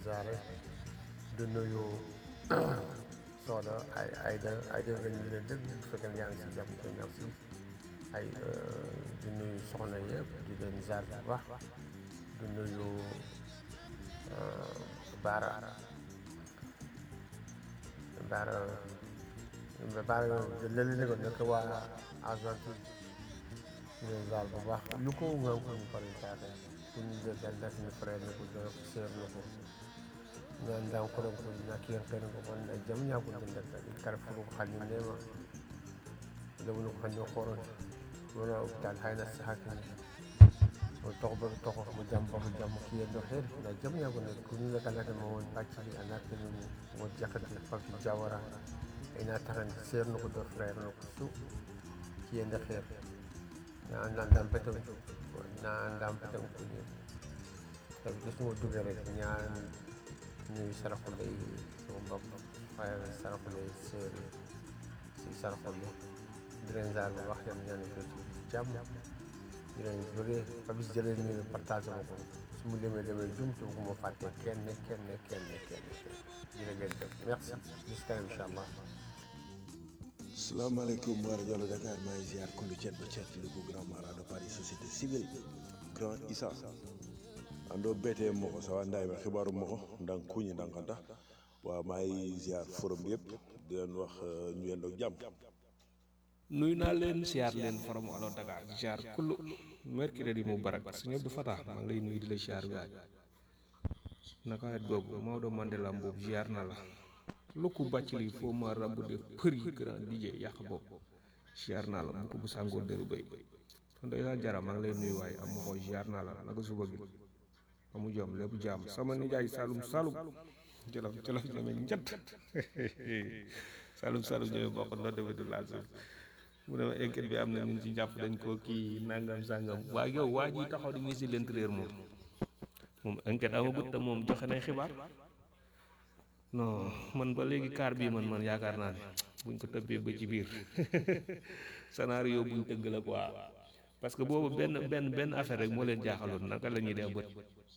ziare di nuyu Soda ay Ayda Ayda nga ñu leen dégg bu fekkee ne yaa ngi si jàmm te merci ay di nuyu soxna yëpp di leen ziar bu baax di nuyu Baara Baara Baara léeg-léeg ne ko nekk waa Argentine di leen ziar bu baax lu ko nga ko ñu pare ziare ku ñu jël def ni frère ne ko jox sœur ne ko ñaan daan ko ko na kiyan kan ko wanda jam nya ko den da kar fu ko halin ne ma da wani ko hanyo koron wala tal hayna sahakin o to ba to ko mo jam ba mo jam ki do her na jam nya ko ne ku ni la kala da mo won pacci ana ke ni mo jakati fa fi jawara ina taran ser no ko do frère no ko su ki en da her na na dam petam na dam petam ko ni tabi gis mo dugal rek ñaan ñuy saraxule yi sama mbokk waaye saraxule yi séeri si saraxule di leen zaar bu wax yam ñaan ko ci jàmm di leen bëggee Papis jëlee ñu partage ma ko su mu demee demee jum te bu ma fàtte kenn kenn kenn kenn jërë ngeen jëf merci jusqu'à incha allah salaamaaleykum wa rajo Dakar maa ngi ziar kullu cet ba cet li ko grand mara de Paris société civile grand Issa ando bete moko sawa nday ba xibaaru moko ndang kuñi ndanganta waaw maa ngi ziar forum bi yëpp di leen wax ñu yendoog jàmm nuyu naa leen siyaar leen forum Allo Dakar ziar kullu mercredi mu barak sëñ Abdou Fatah maa ngi lay nuyu di la ziar waay naka wet googu Maodo Mandela mboobu ziar na la lukku bàcc li foo ma rabb de përi grand DJ yàq bopp ziar naa la mu ko bu sàngoo dëru bay kon day saa jara maa ngi lay nuyu waaye am ma ko ziar naa la naka suba gi amu jom lépp jaam sama nijaay Saloum Saloum jolof jolof ñeme njët Saloum Saloum ñeme bokk noo demee du laal suuf mu ne ma enquête bi am na ñun ci jàpp dañ koo kii nangam sangam waa yow waa ji taxaw di ministre de l'intérieur moom moom enquête amagut te moom joxe nañ xibaar non man ba léegi kaar bii man man yaakaar naa ne buñ ko tëbbee ba ci biir scénario buñ tëgg la quoi parce que boobu benn benn benn affaire rek moo leen jaaxaloon naka la ñuy def bët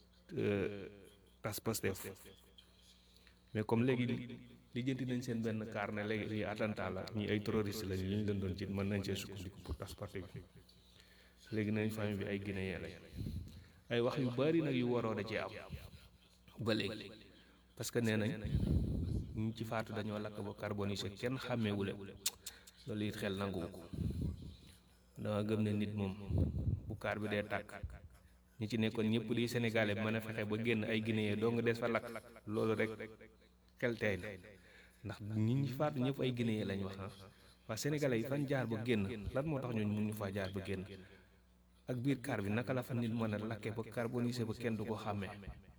tas Pastef mais comme léegi lijjanti nañ seen benn kaar ne léegi lii attentat la ñi ay terroriste lañ li ñu leen doon ci mën nañ see sukkandiku pour tas parti bi léegi nañ famille bi ay guinéen lañ ay wax yu bari nag yu waroo da cee am ba léegi parce que nee nañ ñu ci faatu dañoo lakk ba carbonisé kenn xàmmeewule loolu it xel nanguwu ko dama gëm ne nit moom bu kaar bi dee tàkk ñi ci nekkoon ñëpp di sénégalais mën a fexe ba génn ay guinéen doo nga des fa lakk loolu rek xel tey na ndax ñi ñi faatu ñëpp ay guinéen lañ wax ah waa sénégalais yi fan jaar ba génn lan moo tax ñooñu mun ñu faa jaar ba génn ak biir kaar bi naka la fa nit mën a lakke ba carbonisé ba kenn du ko xàmmee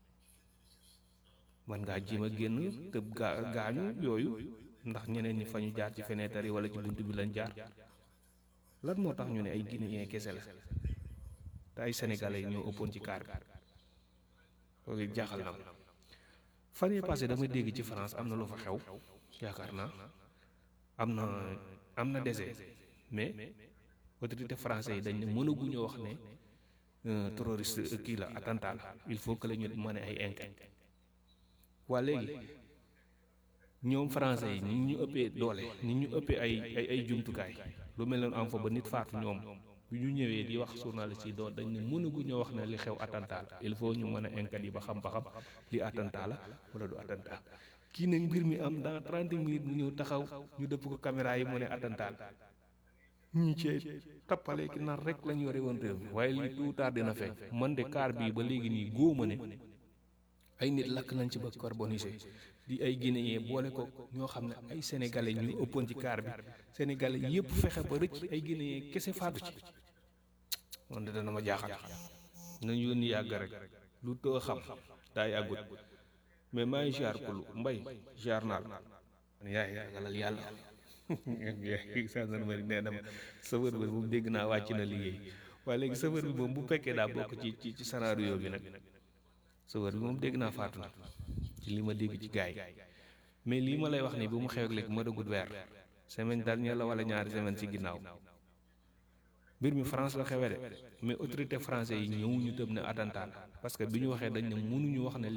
man ngaa jéem a génn tëb gaa gaañu yooyu ndax ñeneen ñi fa ñu jaar ci fenêtre yi wala ci bunt bi lañ jaar lan moo tax ñu ne ay guinéen kese la te ay sénégalais yi ñoo ëppoon ci kaar bi loolu jaaxal na ma fan yii passé damay dégg ci France am na lu fa xew yaakaar naa am na am na décès mais autorité français yi dañ ne mënaguñoo wax ne terroriste kii la attentat la il faut que la ñu mën ay enquête waa léegi ñoom français yi ni ñu ëppee doole ni ñu ëppee ay ay ay jumtukaay lu mel noonu am fa ba nit faatu ñoom bu ñu ñëwee di wax journaliste yi doon dañ ne mënagu ñoo wax ne li xew attentat la il faut ñu mën a enquête yi ba xam ba xam li attentat la wala du attentat kii nag mbir mi am dans trente minutes mu ñëw taxaw ñu dëpp ko caméra yi mu ne attentat la ñii cee tappale ki nar rek lañ yore woon réew mi waaye lii tout tard dina feeñ man de kaar bii ba léegi nii góoma ne ay nit lakk nañ ci ba carbonisé di ay guinéen boole ko ñoo xam ne ay sénégalais ñu ëppoon ci kaar bi sénégalais yëpp fexe ba rëcc ay guinéen kese faatu ci man de dana ma jaaxal nañ yónni yàgg rek lu too xam daa yàggut mais maa ngi jaar kulu mbay jaar naa la yaay ragalal yàlla gendarmerie nee na ma chauffeur bi moom dégg naa wàcc na liggéey waaye léegi chauffeur bi moom bu fekkee daa bokk ci ci ci scénario bi nag chauffeur bi moom dégg naa faatu na ci li ma dégg ci gaay mais lii ma lay wax nii bu mu xew ak léegi ma dëggut weer semaine dernière la wala ñaari semaine ci ginnaaw mbir mi France la xewee de mais autorité français yi ñëwuñu tëb ne attentat la parce que bi ñu waxee dañ ne mënuñu wax ne